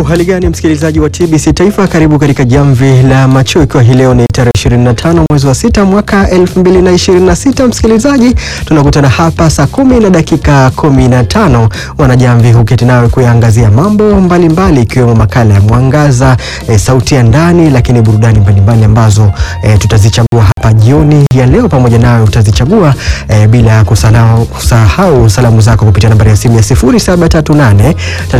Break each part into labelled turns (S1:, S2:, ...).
S1: Uhali gani msikilizaji wa TBC Taifa, karibu katika jamvi la macho, ikiwa hii leo ni tarehe 25 mwezi wa sita mwaka 2026. Msikilizaji, tunakutana hapa saa kumi na dakika 15, wanajamvi huketi nawe kuyaangazia mambo mbalimbali ikiwemo makala ya mwangaza, e, sauti ya ndani, lakini burudani mbalimbali ambazo e, tutazichagua hapa jioni ya leo pamoja nawe utazichagua e, bila kusahau, kusahau salamu zako kupitia nambari ya simu ya 0738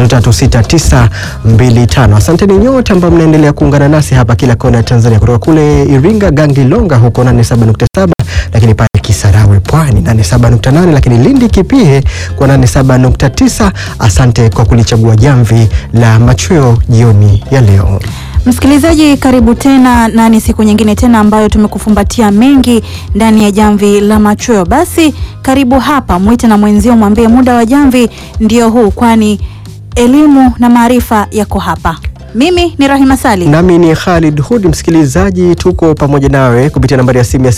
S1: 336925. Asanteni nyote ambao mnaendelea kuungana nasi hapa kila kona ya Tanzania, kutoka kule Iringa Gangilonga huko 87.7, lakini pale Kisarawe Pwani 87.8, lakini Lindi Kipihe kwa 87.9. Asante kwa kulichagua jamvi la machweo jioni ya leo.
S2: Msikilizaji, karibu tena na ni siku nyingine tena ambayo tumekufumbatia mengi ndani ya jamvi la machweo. Basi karibu hapa, mwite na mwenzio, mwambie muda wa jamvi ndio huu, kwani elimu na maarifa yako hapa. Mimi ni Rahima Sali.
S1: Nami ni Khalid Hud. Msikilizaji, tuko pamoja nawe kupitia nambari ya simu ya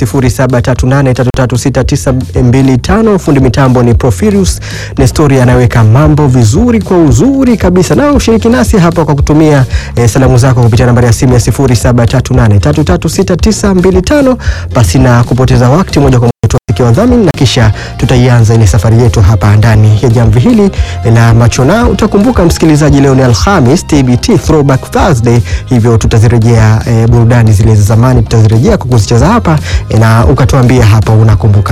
S1: 0738336925. Fundi mitambo ni Profirius Nestori, anaweka mambo vizuri kwa uzuri kabisa, na ushiriki nasi hapa kwa kutumia eh, salamu zako kupitia nambari ya simu ya 0738336925. Basi na kupoteza wakati, moja kwa moja tuwasikia wadhamini na kisha tutaianza ile safari yetu hapa ndani ya jamvi hili la macho. Na utakumbuka msikilizaji, leo ni Alhamis, TBT Throwback Thursday, hivyo tutazirejea e, burudani zile za zamani tutazirejea kwa kuzicheza hapa e, na ukatuambia hapa unakumbuka